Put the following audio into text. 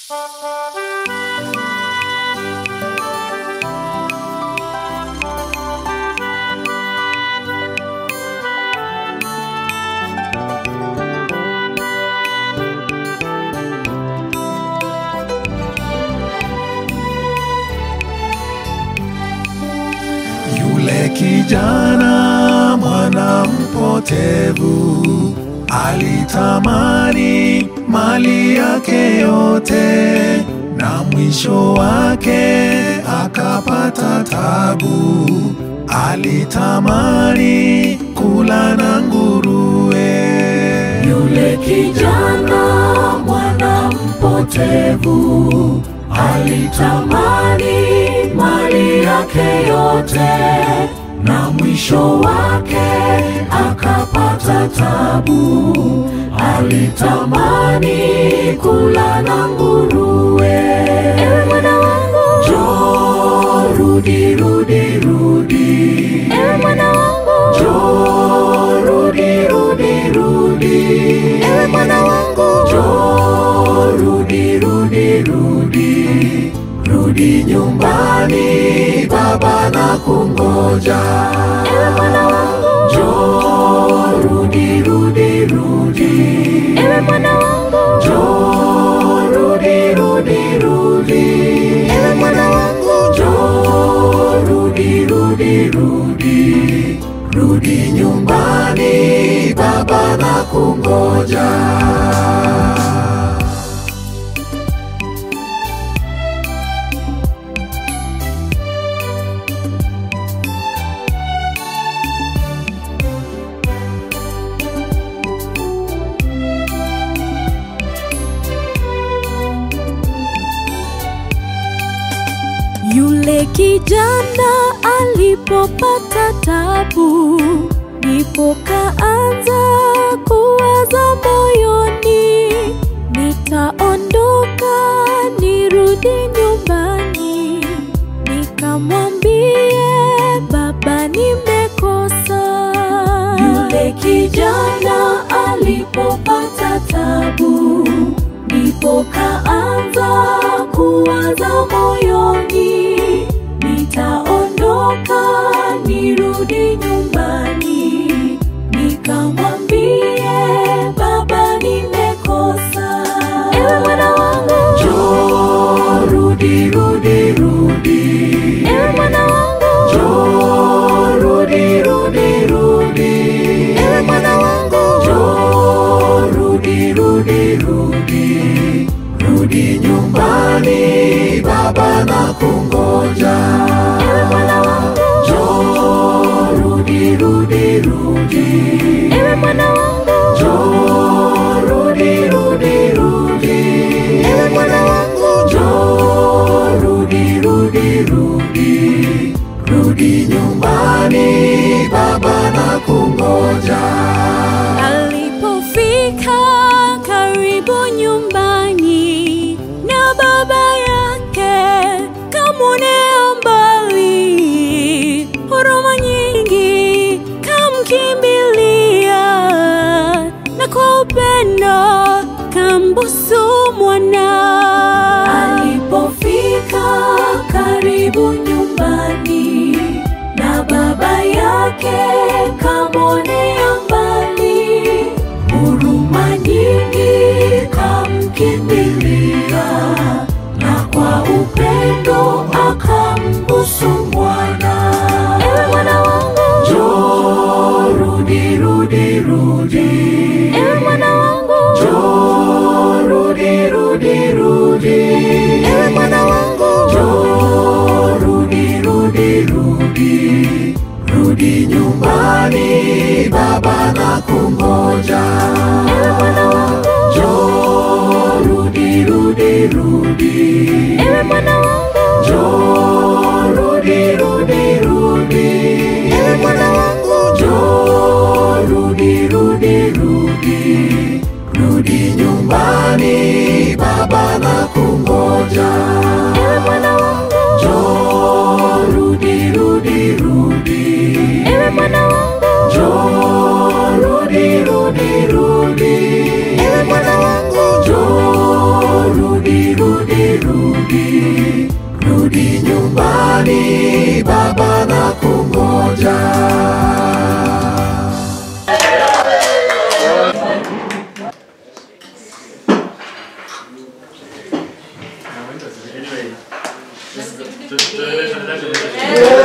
Yule kijana mwana mpotevu alitamani mali yake yote, na mwisho wake akapata tabu. Alitamani kula na nguruwe. Yule kijana mwana mpotevu alitamani mali yake yote, na mwisho wake akapata tabu. Alitamani kula na nguruwe. Ewe mwana wangu, njoo rudi, rudi, rudi. Ewe mwana wangu, njoo rudi, rudi, rudi. Ewe mwana wangu, njoo rudi, rudi, rudi. Rudi nyumbani, baba na kungoja. Ewe mwana wangu, njoo rudi, rudi, rudi. Ewe mwana wangu, njoo rudi, rudi, rudi. Ewe mwana wangu, njoo rudi, rudi, rudi. Rudi nyumbani, baba na kungoja. Yule kijana alipopata tabu, ndipo kaanza kuwaza moyoni, nitaondoka nirudi nyumbani, nikamwambie baba, nimekosa. Yule kijana alipopata tabu, ndipo kaanza kuwaza moyoni, nitaondoka nirudi nyumbani, nikamwambie baba, nimekosa. Ewe mwana wangu, njoo rudi, rudi, rudi. Ewe mwana wangu, njoo rudi, rudi, rudi. Ewe mwana wangu, njoo rudi, rudi, rudi. Rudi nyumbani, baba na kungoja. Ewe mwana wangu, njoo rudi, rudi, rudi. Ewe mwana wangu, njoo rudi, rudi, rudi. Ewe mwana wangu, njoo rudi, rudi, rudi. Rudi nyumbani, baba na kungoja. Alipofika karibu nyumbani na baba yake, kamwonea mbali, huruma nyingi kamkimbilia, na kwa upendo kambusu mwana. Alipofika karibu nyumbani na baba yake kamwonea mbali, huruma nyingi kamkimbilia, na kwa upendo akambusu mwana. Ewe mwana wangu, njoo rudi, rudi, rudi. Ewe mwana wangu, njoo rudi, rudi, rudi. Ewe mwana wangu, njoo rudi, rudi, rudi. Rudi nyumbani, baba Tuendelee, tuendelee, tuendelee.